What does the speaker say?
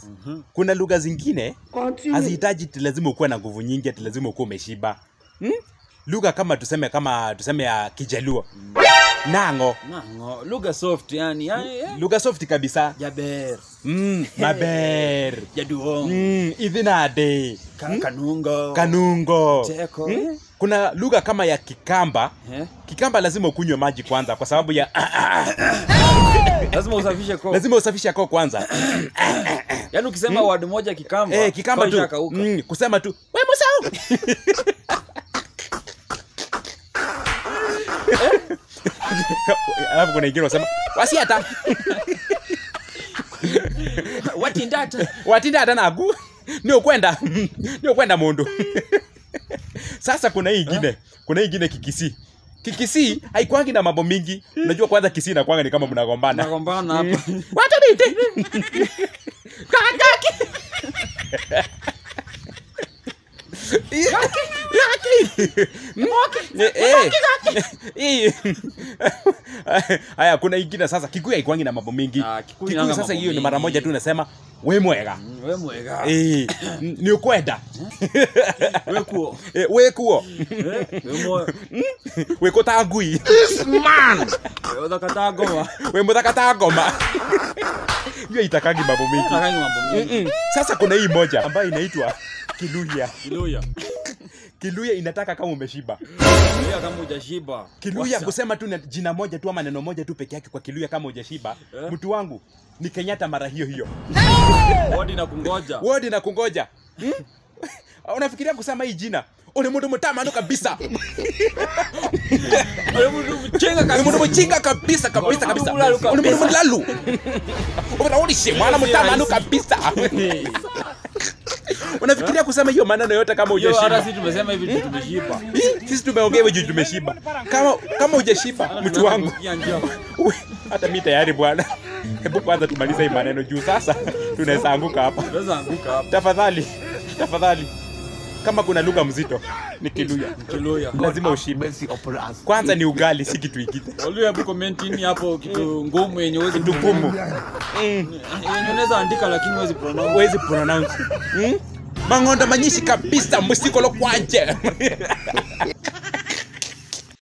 kuna lugha zingine hazihitaji ati lazima ukuwe na nguvu nyingi ati lazima ukuwe umeshiba hmm? lugha kama tuseme kama tuseme ya kijaluo nango nango lugha soft yani yani eh. lugha soft kabisa jaber mm, maber jaduong mm, idhinade Ka- kanungo kanungo Teko. mm? kuna lugha kama ya kikamba Eh? kikamba lazima ukunywe maji kwanza kwa sababu ya lazima usafishe koo lazima usafishe koo kwanza yaani ukisema word moja kikamba eh, kikamba koo tu ishakauka. mm, kusema tu we musau alafu kuna ingine unasema wasiata watindata watinda hata nagu ni ukwenda ni ukwenda mundu sasa kuna hii ingine kuna hii ingine kikisi kikisi haikwangi na mambo mingi unajua kwanza kisi inakwanga ni kama mnagombana nagombana hapa wacha nite kakaki haya kuna ingine sasa kikuyu haikwangi na mambo mingi Ah, Kikuyu kikuyu inanga sasa mambo hiyo ni mara mingi. moja tu unasema we mwega Mm, we mwega Eh, ni ukwenda we kuo Eh, wekuo Eh, we mo wekotangui we uthakata ngoma we muthakata ngoma hiyo itakangi mambo mingi nakangi mambo mingi Mm. sasa kuna hii moja ambayo inaitwa kiluya kiluya kiluya inataka kama umeshiba kiluya kama hujashiba kiluya Wasa. kusema tu na jina moja tu ama neno moja tu peke yake kwa kiluya kama ujashiba Eh? mtu wangu ni kenyatta mara hiyo hiyo wodi na kungoja wodi na kungoja hmm? unafikiria kusema hii jina ule mundu mutamanu kabisa Ule mtu mchenga ule mundu kabisa muchinga kabisa kabisa Ule mundu kabisa mulalu ule mundu kabisa. mulalu unaonishe mwana mutamanu kabisa unafikiria kusema hiyo maneno yote kama Yo, hata ujashiba sisi tumesema hivi tu tumeshiba Hii, sisi tumeongea hivyo juu tumeshiba kama kama ujashiba mtu wangu Tunaanza kusikia njaa. Uwe, hata mi tayari bwana hebu kwanza tumalize hii maneno juu sasa tunaweza anguka hapa Tunaweza anguka hapa tafadhali tafadhali kama kuna lugha mzito ni kiluya kiluya lazima ushibe kwanza ni ugali si kitu ingine Waluya hebu comment ini hapo kitu ngumu yenye huwezi kitu gumu yenye unaweza andika lakini huwezi pronounce huwezi pronounce hmm? mang'ondo manyishi kabisa musikolo kwanje